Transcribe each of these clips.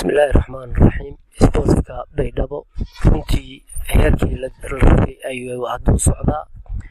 bismillaahi raxmaan raxiim isboortka baydhabo runtii heerkii la rabay ayuu hadda u socdaa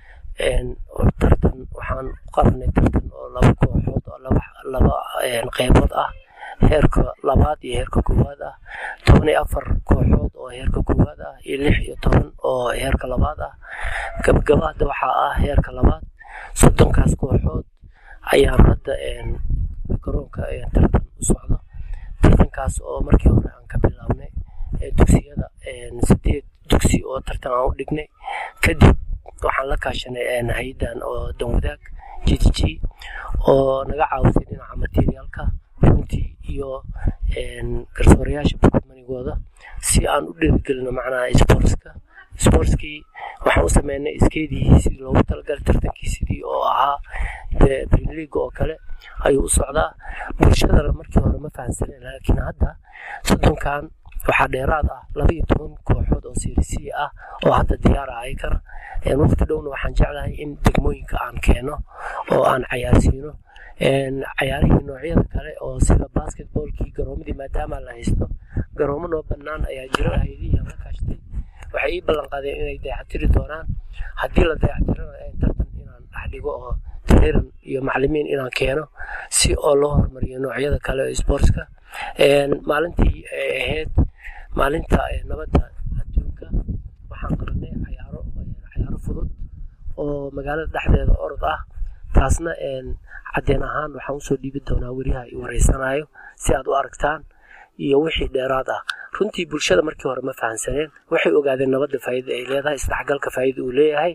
tartan waxaan qabanay tartan oo laba kooxood oo laba qeybood ah heerka labaad iyo heerka koowaad ah toban iyo afar kooxood oo heerka koowaad ah iyo lix iyo toban oo heerka labaad ah gabgabahada waxaa ah heerka labaad soddonkaas kooxood ayaan hadda garoonka tartan u socdo tartankaas oo markii hore aan ka bilaabnay dugsiyada sideed dugsi oo tartan aan u dhignay kadib waxaan la kaashanay hay-adan oo danwadaag g t g oo naga caawisay dhinaca materiaalka runtii iyo garsoorayaasha bukmanigooda si aan u dhiirigelino macnaha sportska sportskii waxaan u sameynay iskeedii sidii loogu talagalay tartankii sidii oo ahaa de premier league oo kale ayuu u socdaa bulshadana markii hore ma fahansanen laakiin hadda soddonkan waxaa dheeraad ah laba iyo toban kooxood oo sirisiya ah oo hadda diyaara ayakana waqti dhowna waxaan jeclahay in degmooyinka aan keeno oo aan cayaarsiino cayaarihii noocyada kale oo sida basketballkii garoomadii maadaama la haysto garoomo noo bannaan ayaa jiro hay-adihii aan la kaashtay waxay ii ballan qaadeen inay dayactiri doonaan haddii la dayactirana tartan inaan dhex dhigo oo taliran iyo macalimiin inaan keeno si oo loo horumariyo noocyada kale oo sportska maalintii ay ahayd maalinta nabadda adduunka waxaan qabanay cayaaro cayaaro fudud oo magaalada dhexdeeda orod ah taasna caddeen ahaan waxaan usoo dhiibi doonaa weriyaha i wareysanayo si aad u aragtaan iyo wixii dheeraad ah runtii bulshada markii hore ma fahansaneen waxay ogaadeen nabadda faa'iida ay leedahay isdhexgalka faa'iida uu leeyahay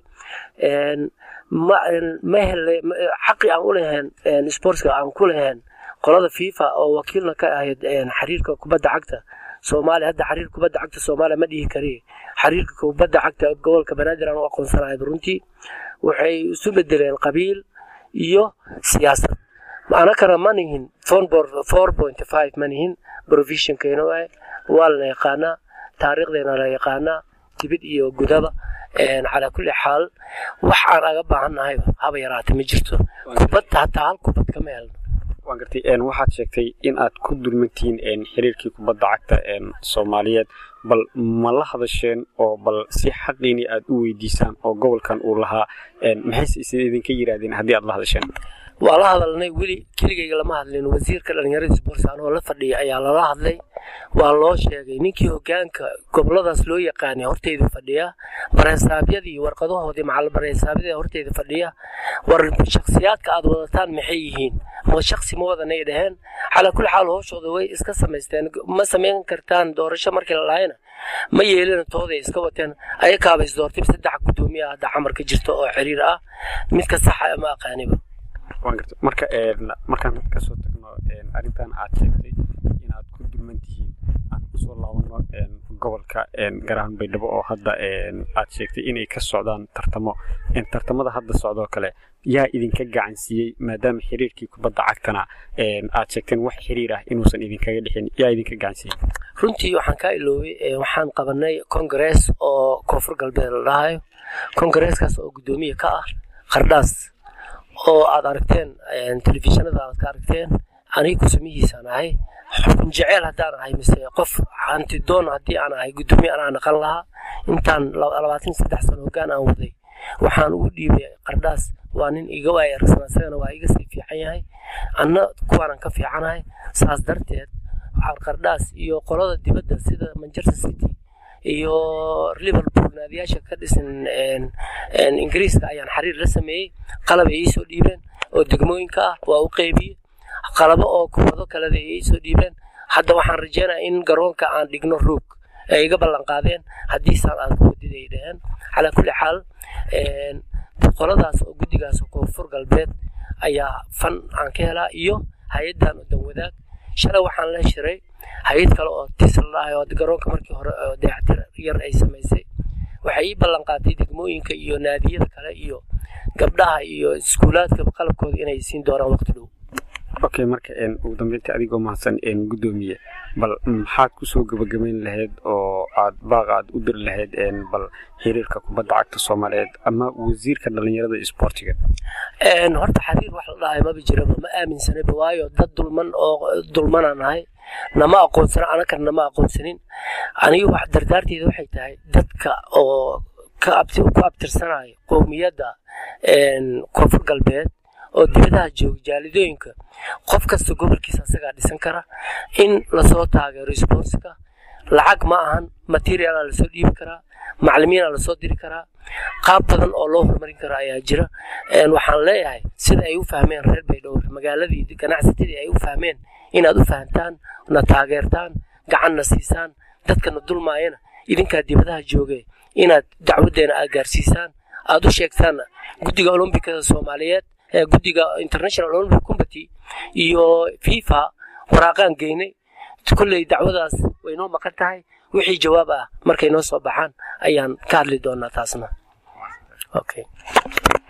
ma ma hele xaqii aan u lahayn sportska aan ku lahayn qolada fifa oo wakiilna ka ahayd xiriirka kubadda cagta soomaaliya hadda xiriir kubadda cagta soomaaliya ma dhihi kari xiriirka kubadda cagta gobolka banaadir aan u aqoonsanahay runtii waxay isu bedeleen qabiil iyo siyaasad anakana ma nihin four point five ma nihin provisionkeena waay waa la yaqaanaa taariikhdeena la yaqaanaa dibid iyo gudaba calaa kulli xaal wax aan aga baahannahay haba yaraata ma jirto kubadda hataa hal kubad kama helno waan gartay waxaad sheegtay in aad ku dulmantihiin xiriirkii kubadda cagta soomaaliyeed bal ma la hadasheen oo bal si xaqiini aad u weydiisaan oo gobolkan uu lahaa maxayse is idinka yiraahdeen haddii aad la hadasheen waa la hadalnay weli keligayga lama hadlin wasiirka dhallinyarada sports anoo la fadhiya ayaa lala hadlay waa loo sheegay ninkii hogaanka goboladaas loo yaqaanay horteyda fadhiya bareesaabyadii warqadahoodii macal bareesaabyada horteyda fadhiya war shakhsiyaadka aad wadataan maxay yihiin ma shaksi ma wadanay dhaheen calaa kulli xaal hooshooda way iska samaysteen ma samayn kartaan doorasho markii la lahayna ma yeelina tooday iska wateen ayakaaba isdoortay saddex guddoomiya hadda camarka jirta oo xiriir ah midka saxa ma aqaaniba waan garta marka markaan kasoo tagno arrintan aad sheegtay inaad ku dulman tihiin aan kusoo laabano gobolka garahan baydhabo oo hadda aad sheegtay inay ka socdaan tartamo tartamada hadda socdoo kale yaa idinka gacan siiyey maadaama xiriirkii kubadda cagtana aad sheegteen wax xiriir ah inuusan idinkaga dhixin yaa idinka gacan siiyey runtii waxaan kaa iloobay waxaan qabanay congress oo koonfur galbeed la dhahayo congaresskaas oo guddoomiye ka ah qardhaas oo aad aragteen telefishinada aad ka aragteen aniga kusumihiisaan ahay xukun jeceel haddaan ahay mise qof hantidoon haddii aan ahay guddoomiye anaa naqan lahaa intaan labaatan saddex sano hoggaan aan waday waxaan ugu dhiibay qardhaas waa nin iga waaya aragsan isagana waa iga sii fiican yahay anna kuwaanaan ka fiicanahay saas darteed waxaan qardhaas iyo qolada dibadda sida manchester city iyo liverpool naadiyaasha ka dhisan ingiriiska ayaan xiriir la sameeyey qalab ay iisoo dhiibeen oo degmooyinka ah waa u qeybiyey qalabo oo kubado kaleda ay iisoo dhiibeen hadda waxaan rajeynaya in garoonka aan dhigno roog ay iga ballan qaadeen haddiisaan aad ku wadida ay dhaheen calaa kulli xaal qoladaas oo guddigaas oo koonfur galbeed ayaa fan aan ka helaa iyo hay-addan oo danwadaag shalay waxaan la shiray hay-ad kale oo tis la dhahay oo garoonka markii hore oo dayactir yar ay samaysay waxay ii ballan qaatay degmooyinka iyo naadiyada kale iyo gabdhaha iyo iskuulaadka qalabkooda inay siin doonaan waqti dhow okay marka ugu dambeynta adigoo mahadsan guddoomiye bal maxaad kusoo gabagabayn lahayd oo aad baaqa aad u diri lahayd bal xiriirka kubadda cagta soomaaliyeed ama wasiirka dhallinyarada isboortiga horta xiriir wax la dhahay maba jiraba ma aaminsanaba waayo dad dulman oo dulmanaan nahay nama aqoonsana anakana nama aqoonsanin aniga wax dardaarteeda waxay tahay dadka oo ku abtirsanayo qowmiyadda koonfur galbeed oo dibadaha jooga jaalidooyinka qof kasta gobolkiisa asagaa dhisan kara in lasoo taageero sponska lacag ma ahan materiala lasoo dhiibi karaa macalimiina lasoo diri karaa qaab badan oo loo horumarin karo ayaa jira waxaan leeyahay sida ay u fahmeen reer baydhowr magaaladii ganacsatadii ay u fahmeen inaad u fahamtaan na taageertaan gacanna siisaan dadkana dulmaayana idinkaa dibadaha jooge inaad dacwadeena aad gaarsiisaan aad u sheegtaan guddiga olombikada soomaaliyeed guddiga international olympic committee iyo fifa waraaqaan geynay kolley dacwadaas way noo maqan tahay wixii jawaab ah markay noo soo baxaan ayaan ka hadli doonaa taasna okay